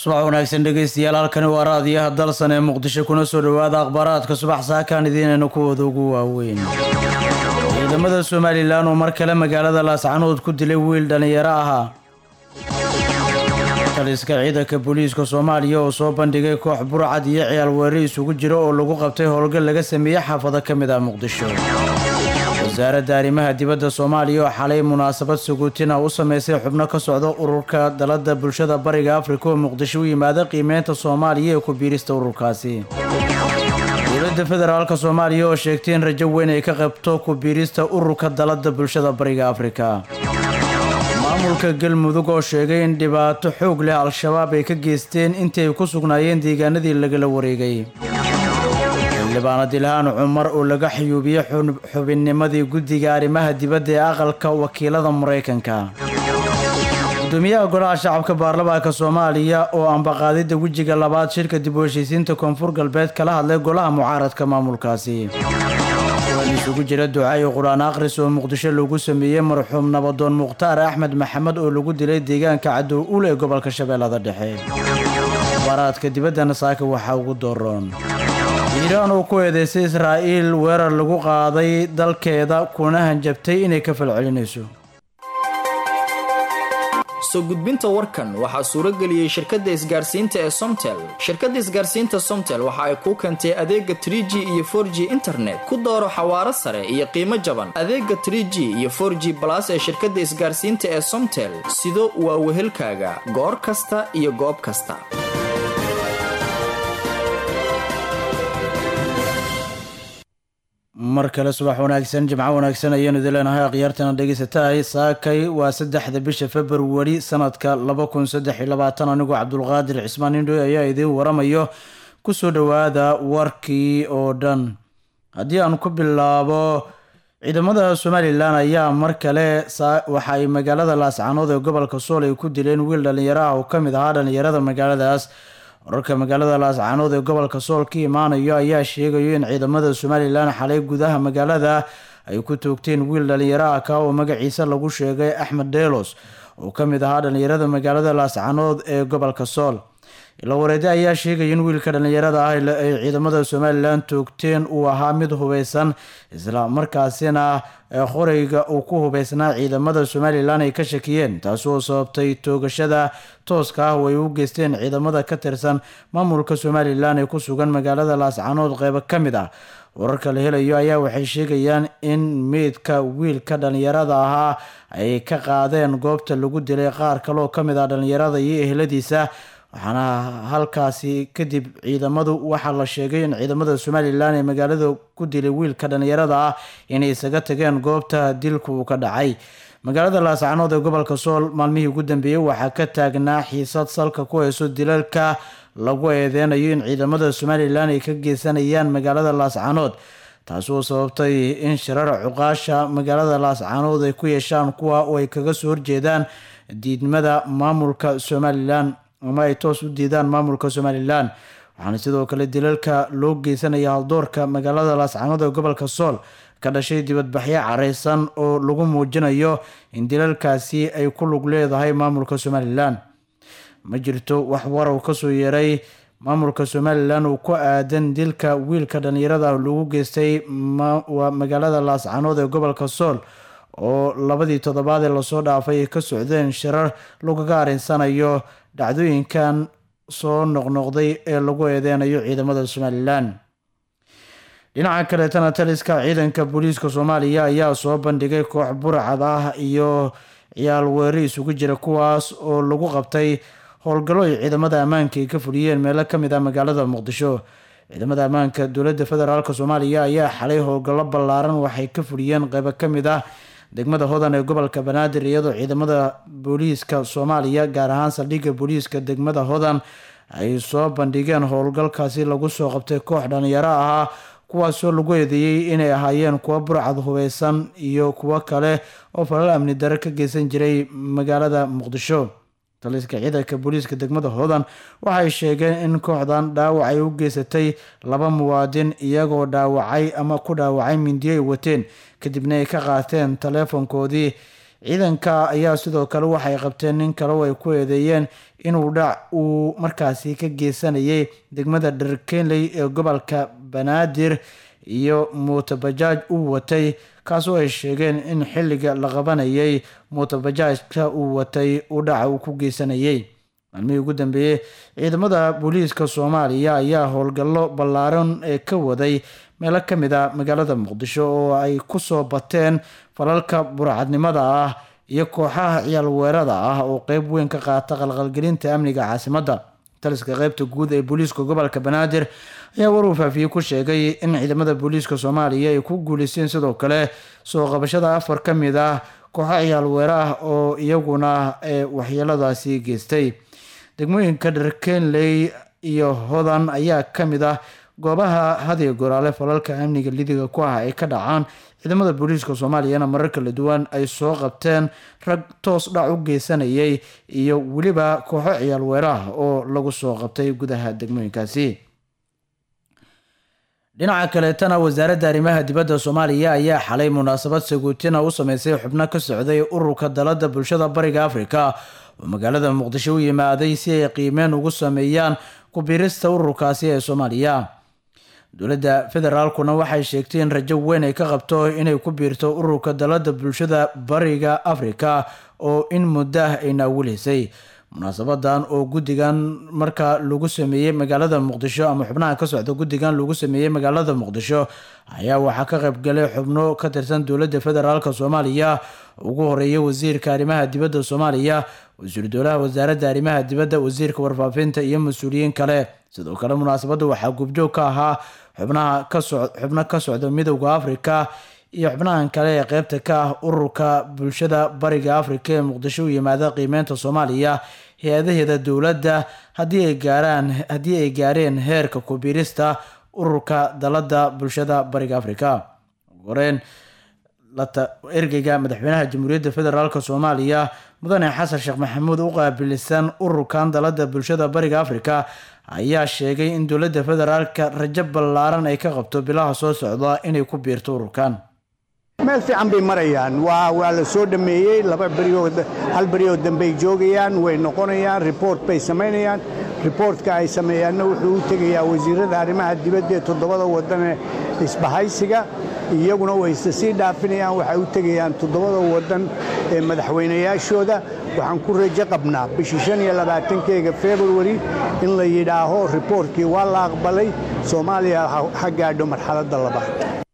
subax wanaagsan dhegeystayaal halkani waa raadiyaha dalsan ee muqdisho kuna soo dhowaada akhbaaraadka subax saakaan idiinayna kuwooda ugu waaweyn ciidamada somalilan oo mar kale magaalada laascanood ku dilay wiil dhallinyaro ahaa taliska ciidanka booliiska soomaaliya oo soo bandhigay koox burcad iyo ciyaal weerri isugu jira oo lagu qabtay howlgal laga sameeyey xaafado ka mid ah muqdisho wasaaradda arrimaha dibadda soomaaliya oo xalay munaasabad suguutina u sameysay xubno ka socda ururka dalada bulshada bariga afrika oo muqdisho u yimaada qiimeynta soomaaliya ee ku biirista ururkaasi dowladda federaalka soomaaliya oo sheegtay in rajo weyn ay ka qabto ku biirista ururka dalada bulshada bariga afrika maamulka galmudug oo sheegay in dhibaato xoog leh al-shabaab ay ka geysteen intii ay ku sugnaayeen deegaanadii lagala wareegay xildhibaanad ilhaan cumar oo laga xayuubiyey xubinnimadii guddiga arrimaha dibadda ee aqalka wakiilada maraykanka gudoomiyaha golaha shacabka baarlamaanka soomaaliya oo ambaqaadidda wejiga labaad shirka dib u heshiisiinta koonfur galbeed kala hadlay golaha mucaaradka maamulkaasi kulan isugu jira duca iyo qur-aan akhris oo muqdisho lagu sameeyey marxuum nabadoon mukhtaar axmed maxamed oo lagu dilay deegaanka cadow ul ee gobolka shabeellada dhexe akhbaaraadka dibaddana saaka waxaa ugu dooroon iiraan oo ku eedeysay israa'iil weerar lagu qaaday dalkeeda kuna hanjabtay inay ka falcelinayso soo gudbinta warkan waxaa suurageliyey shirkadda isgaarsiinta ee somtel shirkadda isgaarsiinta somtel waxa ay kuu keentay adeega tr g iyo for g internet ku dooro xawaaro sare iyo qiimo jaban adeega tr g iyo for g balas ee shirkadda isgaarsiinta ee somtel sido waa wehelkaaga goor kasta iyo goob kasta mar kale subax wanaagsan jimco wanaagsan ayaanu idin leenahay akhyaartana dhegeysatahay saakay waa saddexda bisha februari sanadka laba kun saddex iyo labaatan anigoo cabdulqaadir cismaan indhoy ayaa idiin waramayo kusoo dhowaada warkii oo dhan haddii aan ku bilaabo ciidamada somalilan ayaa mar kale waxa ay magaalada laascanood ee gobolka sool ay ku dileen wiil dhallinyaro ah oo kamid ahaa dhallinyarada magaaladaas wararka magaalada laascanood ee gobolka sool ka imaanayo ayaa sheegayo in ciidamada somalilan xalay gudaha magaalada ay ku toogteen wiil dhallinyaro ah ka oo magaciisa lagu sheegay axmed delos oo ka mid ahaa dhallinyarada magaalada laascanood ee gobolka sool ilo wareede ayaa sheegaya in wiilka dhallinyarada ah ay ciidamada somalilan toogteen uu ahaa mid hubeysan isla markaasina qoreyga uu ku hubeysnaa ciidamada somalilan ay ka shakiyeen taasi oo sababtay toogashada tooska ah oo ay u geysteen ciidamada ka tirsan maamulka somalilan ee ku sugan magaalada laascanood qeybo ka mid ah wararka la helayo ayaa waxay sheegayaan in meydka wiilka dhallinyarada ahaa ay ka qaadeen goobta lagu dilay qaar kaleoo ka mid ah dhallinyarada iyo ehladiisa waxaana halkaasi kadib ciidamadu waxaa la sheegay in ciidamada somalilan ee magaalada ku dilay wiilka dhallinyarada ah inay isaga tageen goobta dilka uu ka dhacay magaalada laascanood ee gobolka sool maalmihii ugu dambeeyey waxaa ka taagnaa xiisad salka ku hayso dilalka lagu eedeynayo in ciidamada somalilan ay ka geysanayaan magaalada laascanood taasi oo sababtay in shirar cuqaasha magaalada laascanood ay ku yeeshaan kuwa oo ay kaga soo horjeedaan diidmada maamulka somalilan ama ay toos u diidaan maamulka somalilan waxaana sidoo kale dilalka loo geysanaya haldoorka magaalada laascanood ee gobolka sool ka dhashay dibadbaxyo careysan oo lagu muujinayo in dilalkaasi ay ku lug leedahay maamulka somalilan ma jirto wax warow kasoo yeeray maamulka somalilan uu ku aadan dilka wiilka dhallinyarada lagu geystay magaalada laascanood ee gobolka sool oo labadii toddobaad ee lasoo dhaafay ay ka socdeen shirar lagaga arinsanayo dhacdooyinkan soo noqnoqday ee lagu eedeynayo ciidamada somalilan dhinaca kaleetana taliska ciidanka booliiska soomaaliya ayaa soo bandhigay koox burcad ah iyo ciyaal weeri isugu jira kuwaas oo lagu qabtay howlgallo ay ciidamada ammaanka ay ka fuliyeen meelo kamid ah magaalada muqdisho ciidamada ammaanka dowladda federaalk soomaaliya ayaa xalay howlgallo ballaaran waxay ka fuliyeen qeybo kamid ah degmada hodan ee gobolka banaadir iyadoo ciidamada booliiska soomaaliya gaar ahaan saldhigga booliiska degmada hodan ay soo bandhigeen howlgalkaasi lagu soo qabtay koox dhalinyaro ahaa kuwaasoo lagu eedeeyey inay ahaayeen kuwo burcad hubeysan iyo kuwo kale oo falal amni dare ka geysan jiray magaalada muqdisho taliska ciidanka booliiska degmada hodan waxay sheegeen in kooxdan dhaawac ay u geysatay laba muwaadin iyagoo dhaawacay ama ku dhaawacay mindiyo ay wateen kadibna ay ka qaateen taleefonkoodii ciidanka ayaa sidoo kale waxay qabteen nin kale oo ay ku eedeeyeen inuu dhac uu markaasi ka geysanayay degmada dharkenley ee gobolka banaadir iyo muutobajaaj uu watay kaasoo ay sheegeen in xilliga la qabanayay muutobajaajka uu watay uu dhaca uu ku geysanayay maalmihii ugu dambeeyey ciidamada booliiska soomaaliya ayaa howlgallo ballaaran ee ka waday meelo ka mid a magaalada muqdisho oo ay kusoo bateen falalka burcadnimada ah iyo kooxaha ciyaal weerada ah oo qeyb weyn ka qaata qalqalgelinta amniga caasimadda taliska qeybta guud ee booliiska gobolka banaadir ayaa waruu faafiyey ku sheegay in ciidamada booliiska soomaaliya ay ku guuleysteen sidoo kale soo qabashada afar ka mid ah kooxo ciyaal weera ah oo iyaguna ee waxyeeladaasi geystay degmooyinka dharkenley iyo hodan ayaa ka mid ah goobaha hadiyo goraale falalka amniga lidiga ku ah ay ka dhacaan ciidamada booliiska soomaaliyana marar kala duwan ay soo qabteen rag toos dhac u geysanayay iyo weliba kooxo ciyaal weeraah oo lagu soo qabtay gudaha degmooyinkaasi dhinaca kaleetana wasaaradda arrimaha dibadda soomaaliya ayaa xalay munaasabad saguutina u sameysay xubno ka socday ururka dalada bulshada bariga afrika oo magaalada muqdisho u yimaaday si ay qiimeen ugu sameeyaan ku-biirista ururkaasi ee soomaaliya dowladda federaalkuna waxay sheegtay in rajo weyn ay ka qabto inay ku biirto ururka dalada bulshada bariga afrika oo in muddo ah ay naawilaysay munaasabadan oo guddigan markaa lagu sameeyey magaalada muqdisho ama xubnaha ka socda guddigan lagu sameeyey magaalada muqdisho ayaa waxaa ka qaybgalay xubno ka tirsan dowladda federaalk soomaaliya ugu horeeyay wasiirka arrimaha dibadda soomaaliya wasiiru dowlaha wasaaradda arrimaha dibadda wasiirka warfaafinta iyo mas-uuliyiin kale sidoo kale munaasabadda waxaa gubjoog ka ahaa xubnaha kaso xubno ka socda midowda afrika iyo xubnahan kale ee qeybta ka ah ururka bulshada bariga afrika ee muqdisho u yimaada qiimeynta soomaaliya hay-adaheeda dowladda haddii ay gaaraan haddii ay gaareen heerka kubiirista ururka dalada bulshada bariga afrika horeen ergeyga madaxweynaha jamhuuriyadda federaalk soomaaliya mudane xasan sheekh maxamuud u qaabilisan ururkan dalada bulshada bariga afrika ayaa sheegay in dowladda federaalka rajo ballaaran ay ka qabto bilaha soo socda inay ku biirto ururkan meel fiican bay marayaan waa waa la soo dhammeeyey laba beriyood hal beriyood dambey joogayaan way noqonayaan report bay samaynayaan reportka ay sameeyaanna wuxuu u tegayaa wasiirada arrimaha dibadda ee toddobada waddan ee isbahaysiga iyaguna way isa sii dhaafinayaan waxay u tegayaan toddobada waddan ee madaxweynayaashooda waxaan ku rajo qabnaa bishii shan iyo labaatankeega februari in la yidhaaho reportkii waa la aqbalay soomaaliya ha gaadho marxaladda labaad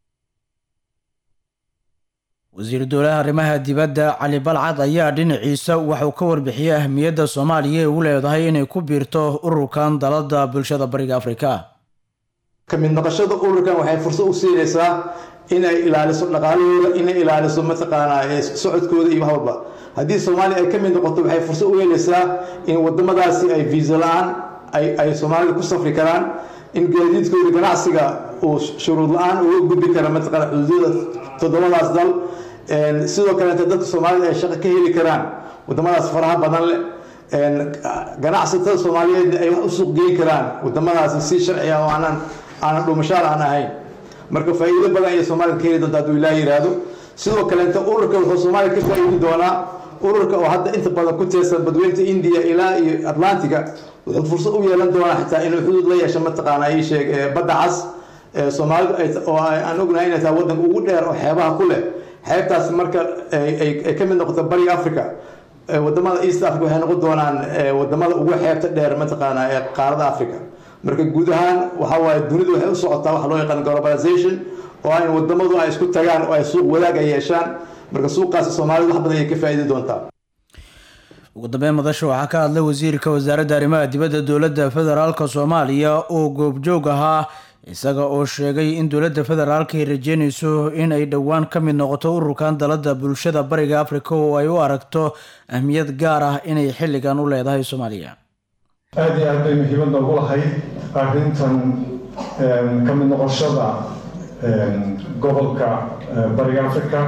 wasiiru dowlaha arrimaha dibadda cali balcad ayaa dhinaciisa waxuu ka warbixiyey ahmiyadda soomaaliya ee u leedahay inay ku biirto ururkan dalada bulshada bariga afrika ka mid noqoshada ururkan waxay fursad u siinaysaa inay ilaaliso dhaqaalahooda inay ilaaliso mataqaanaa socodkooda iyo wax walba haddii soomaaliya ay ka mid noqoto waxay fursad u helaysaa in wadamadaasi ay viisa la-aan ay soomaalida ku safri karaan in gaadiidkooda ganacsiga uu shuruud la-aan uga gudbi kara mataqaana xuduudyada toddobadaas dal sidoo kaleeta dadka soomaalida ay shaqo ka heli karaan wadamadaas faraha badan leh ganacsatada soomaaliyeed ay wax u suuq geyn karaan wadamadaasi si sharci ah oo aanan aanan dhuumashaal aan ahayn marka faa'iido badan ayay soomaalida ka heli doonta hadduu ilaah yidhaahdo sidoo kaleeta ururka wuxuu soomaaliya ka faa'iidi doonaa ururka oo hadda inta badan ku teersan badweynta indiya ilaa iyo atlantiga wuxuu fursad u yeelan doonaa xitaa inuu xuduud la yeesho mataqaana ii sheeg badda cas soomaalidu oo aan ognahay inay tahay waddanka ugu dheer oo xeebaha ku leh xeebtaas marka ay ka mid noqoto bariga africa wadamada east africa waxay noqon doonaan wadamada ugu xeebta dheer mataqaana ee qaarada africa marka guud ahaan waxa waaye dunidu waxay u socotaa waxa loo yaqaan globalization oo ay wadamadu ay isku tagaan oo ay suuq wadaag ay yeeshaan marka suuqaasi soomaalidu wax badan ayay ka faa'iidi doontaa ugu dambeyn madasha waxaa ka hadlay wasiirka wasaaradda arrimaha dibadda dowladda federaalk soomaaliya oo goobjoog ahaa isaga oo sheegay in dowladda federaalka ay rajeynayso in ay dhowaan ka mid noqoto ururkan dalada bulshada bariga afrika oo ay u aragto ahmiyad gaar ah inay xilligan u leedahay soomaaliya aada iyo aad bay muhiimad noogu lahayd arrintan ka mid noqoshada gobolka bariga afrika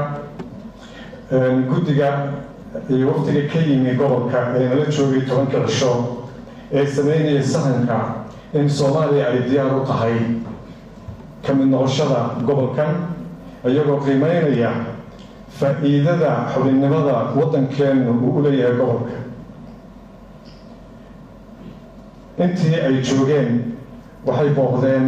guddiga iyo waqtiga ka yimi gobolka ee nala joogay tobanka cisho ee sameynaya sahanka in soomaaliya ay diyaar u tahay ka mid noqoshada gobolkan iyagoo qiimeynaya faa'iidada xubinnimada waddankeennu uu u leeyahay gobolka intii ay joogeen waxay booqdeen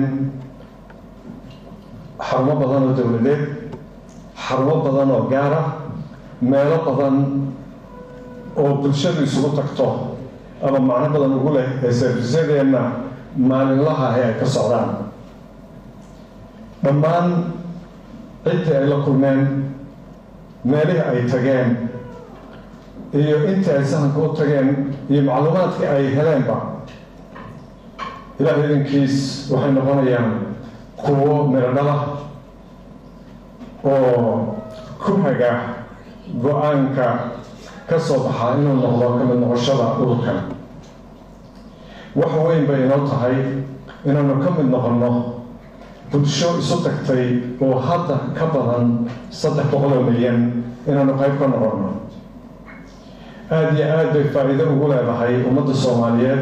xarumo badan oo dowladeed xarumo badan oo gaar ah meelo badan oo bulshadu isugu tagto ama macno badan ugu leh ee servisyadeenna maalinlaha ee ay ka socdaan dhammaan ciddii ay la kulmeen meelihii ay tageen iyo intii ay sahanka u tageen iyo macluumaadkii ay heleenba ilaah idankiis waxay noqonayaan kuwo miradhala oo ku haga go-aanka ka soo baxaa inuu noqdo ka mid noqoshada ururkan wax weyn bay inoo tahay inaanu ka mid noqonno bulsho isu tagtay oo hadda ka badan saddex boqol oo milyan inaanu qayb ka noqonno aada iyo aad bay faa'iido ugu leedahay ummadda soomaaliyeed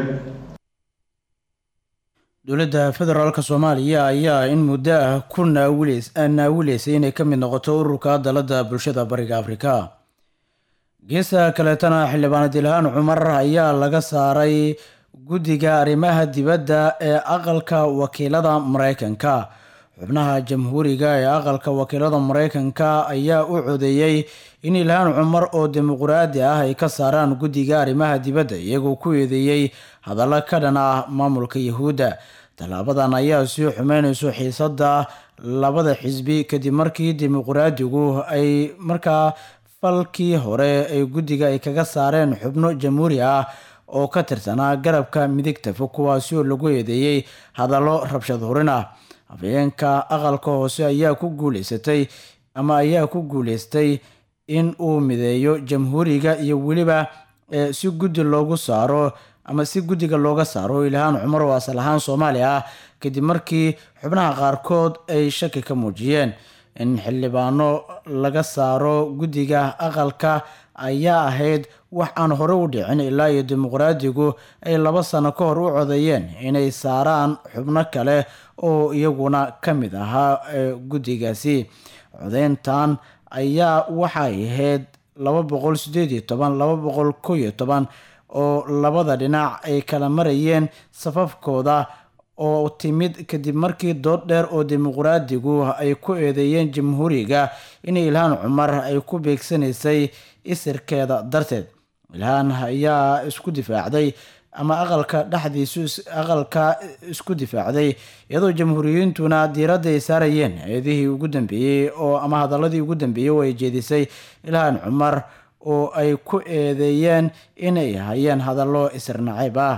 dowladda federaalka soomaaliya ayaa in muddo ah ku naawileysay inay ka mid noqoto ururka dalada bulshada bariga afrika geesta kaleetana xildhibaanad ilhaan cumar ayaa laga saaray guddiga arrimaha dibadda ee aqalka wakiilada mareykanka xubnaha jamhuuriga ee aqalka wakiilada mareykanka ayaa u codeeyey in ilhaan cumar oo dimuqraadi ah ay ka saaraan guddiga arrimaha dibadda iyagoo ku eedeeyey hadallo ka dhan ah maamulka yahuudda tallaabadan ayaa sii xumeynayso xiisada labada xisbi kadib markii dimuqraadigu ay markaa falkii hore ay guddiga ay kaga saareen xubno jamhuuri ah oo ka tirsanaa garabka midigta fog kuwaasi oo lagu eedeeyey hadallo rabshad hurin ah afhayeenka aqalka hoose ayaa ku guuleysatay ama ayaa ku guuleystay in uu mideeyo jamhuuriga iyo weliba si guddi loogu saaro ama si guddiga looga saaro ilhaan cumar oo asal ahaan soomaali ah kadib markii xubnaha qaarkood ay shaki ka muujiyeen in xildhibaano laga saaro guddiga aqalka ayaa ahayd wax aan hore u dhicin ilaa iyo dimuqraadigu ay laba sano ka hor u codeeyeen inay saaraan xubno kale oo iyaguna ka mid ahaa guddigaasi codeyntan ayaa waxay ahayd laba boqol sideed iyo toban laba boqol kow iyo toban oo labada dhinac ay kala marayeen safafkooda oo timid kadib markii dood dheer oo dimuqraadigu ay ku eedeeyeen jamhuuriga in ilhaan cumar ay ku beegsanaysay isirkeeda darteed ilhaan ayaa isku difaacday ama aqalka dhexdiisu aqalka isku difaacday iyadoo jamhuuriyiintuna diiradda ay saarayeen eedihii ugu dambeeyey oo ama hadaladii ugu dambeeyey oo ay jeedisay ilhaan cumar oo ay ku eedeeyeen inay hayeen hadallo isirnacayb ah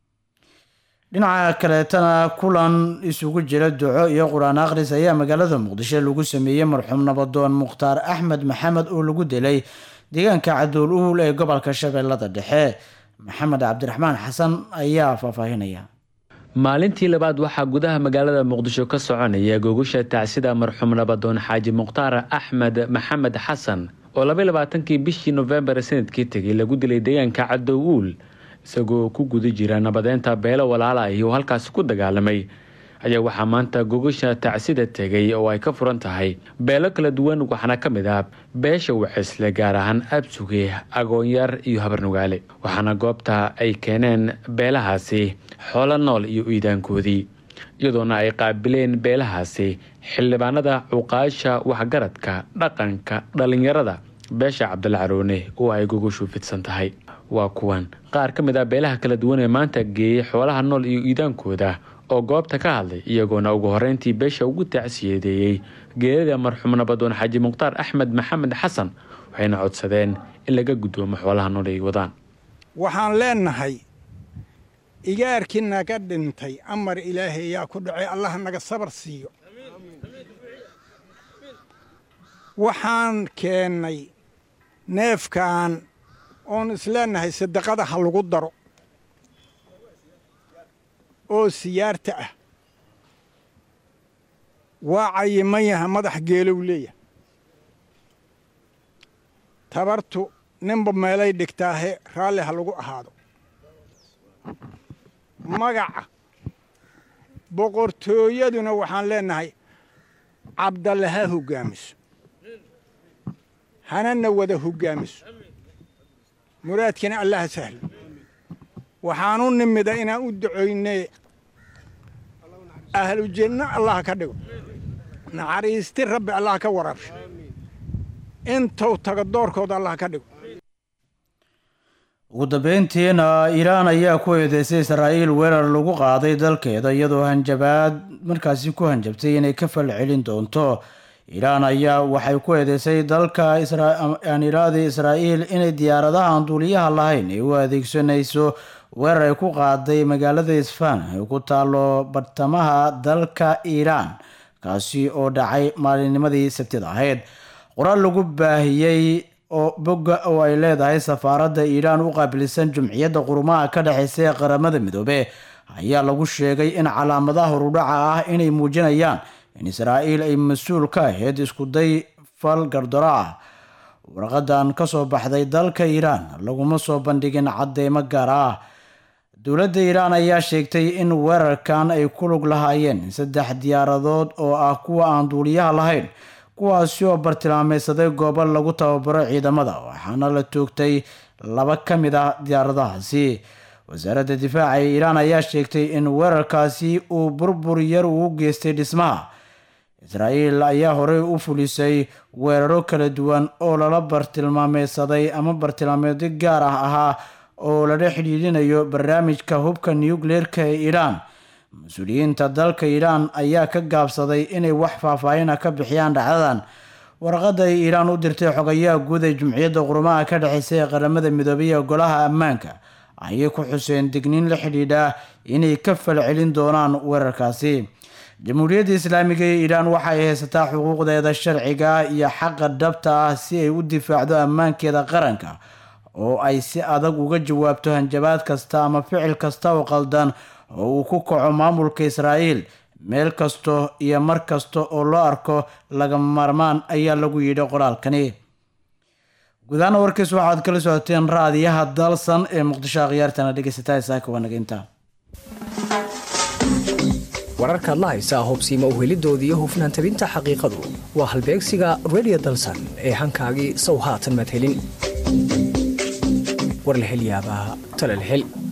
dhinaca kaleetana kulan isugu jira duco iyo qur-aan akhris ayaa magaalada muqdisho lagu sameeyey marxuum nabadoon mukhtaar axmed maxamed oo lagu dilay deegaanka cadool uhul ee gobolka shabeellada dhexe maxamed cabdiraxmaan xasan ayaa faahfaahinaya maalintii labaad waxaa gudaha magaalada muqdisho ka soconaya gogusha tacsida marxuum nabadoon xaaji mukhtaar axmed maxamed xasan oo labay labaatankii bishii nofembar sanadkii tegay lagu dilay deegaanka cadow uul isagoo ku guda jira nabadeynta beelo walaala ahi oo halkaasi ku dagaalamay ayaa waxaa maanta gogasha tacsida tegay oo ay ka furan tahay beelo kala duwan waxaana ka mid ah beesha wacisle gaar ahaan absuge agoonyar iyo habarnugaale waxaana goobta ay keeneen beelahaasi xoolo nool iyo iidaankoodii iyadoona ay qaabileen beelahaasi xildhibaanada cuqaasha waxgaradka dhaqanka dhallinyarada beesha cabdalla caroone oo ay gogashu fidsan tahay waa kuwan qaar ka mid ah beelaha kala duwan ee maanta geeyey xoolaha nool iyo iidaankooda oo goobta ka hadlay iyagoona ugu horeyntii beesha ugu tacsiyadeeyey geerida marxuum nabadoon xaaji mukhtaar axmed maxamed xasan waxayna codsadeen in laga guddoomo xoolaha nool ay wadaan waxaan leennahay igaarkii naga dhintay amar ilaahay ayaa ku dhacay allah naga sabar siiyo waxaan keennay neefkan oon isleennahay sadaqada ha lagu daro oo siyaarta ah waa cayiman yaha madax geelow leeyahay tabartu ninba meelay dhigtaahe raalli ha lagu ahaado magaca boqortooyaduna waxaan leennahay cabdalle ha hoggaamiso hanana wada hoggaamiso muraadkina allaha sahlo waxaanu nimida inaan u ducoynay ahlu janno allah ka dhigo naxariisti rabbi allah ka warabsho intuu tago doorkooda allah ka dhigo ugu dambeyntiina iiraan ayaa ku eedeysay israa'iil weerar lagu qaaday dalkeeda iyadoo hanjabaad markaasi ku hanjabtay inay ka falcelin doonto iiraan ayaa waxay ku eedeysay dalka aaniraadii israa'iil inay diyaaradaha aan duuliyaha lahayn ay u adeegsanayso weerar ay ku qaaday magaalada isfaan ay ku taalo bartamaha dalka iiraan kaasi oo dhacay maalinnimadii sabtida ahayd qoraal lagu baahiyey oo bogga oo ay leedahay safaaradda iiraan u qaabilsan jumciyadda qurumaha ka dhexeysa ee qaramada midoobe ayaa lagu sheegay in calaamadaha horudhaca ah inay muujinayaan in israa'iil ay mas-uul ka ahayd iskuday fal gardaro ah warqadan kasoo baxday dalka iiraan laguma soo bandhigin cadeymo gaar ah dowladda iiraan ayaa sheegtay in weerarkan ay ku lug lahaayeen saddex diyaaradood oo ah kuwa aan duuliyaha lahayn kuwaasi oo bartilmaameysaday goobo lagu tababaro ciidamada waxaana la toogtay laba ka mid ah diyaaradahaasi wasaaradda difaaca ee iiraan ayaa sheegtay in weerarkaasi uu burbur yar uu geystay dhismaha israa'iil ayaa horey u fulisay weeraro kala duwan oo lala bartilmaameysaday ama bartilmaameedyo gaar ah ahaa oo lala xidhiidhinayo barnaamijka hubka nucleerka ee iiraan mas-uuliyiinta dalka iiraan ayaa ka gaabsaday inay wax faahfaahina ka bixiyaan dhacdadan warqadda ay iiraan u dirtay xogayaha guud ee jumciyadda qurumaha ka dhexeysa ee qaramada midoobay ee golaha ammaanka ayay ku xuseen digniin la xidhiidha inay ka falcelin doonaan weerarkaasi jamhuuriyadda islaamiga ee iiraan waxay haysataa xuquuqdeeda sharciga ah iyo xaqa dhabta ah si ay u difaacdo ammaankeeda qaranka oo ay si adag uga jawaabto hanjabaad kasta ama ficil kasta oo qaldan oo uu ku kaco maamulka israa'iil meel kasto iyo mar kasta oo loo arko laga maarmaan ayaa lagu yidhi qoraalkani gudahaana warkiis waxaad kala socoteen raadiyaha dalsan ee muqdisho akhyaartana dhegeysataa isaaka wanageynta wararkaad la haysaa hubsiima uhelidoodii iyo hufnaan tabinta xaqiiqadu waa halbeegsiga redio dalsan ee hankaagii sow haatan madhelin warlahelyaabaha talalhel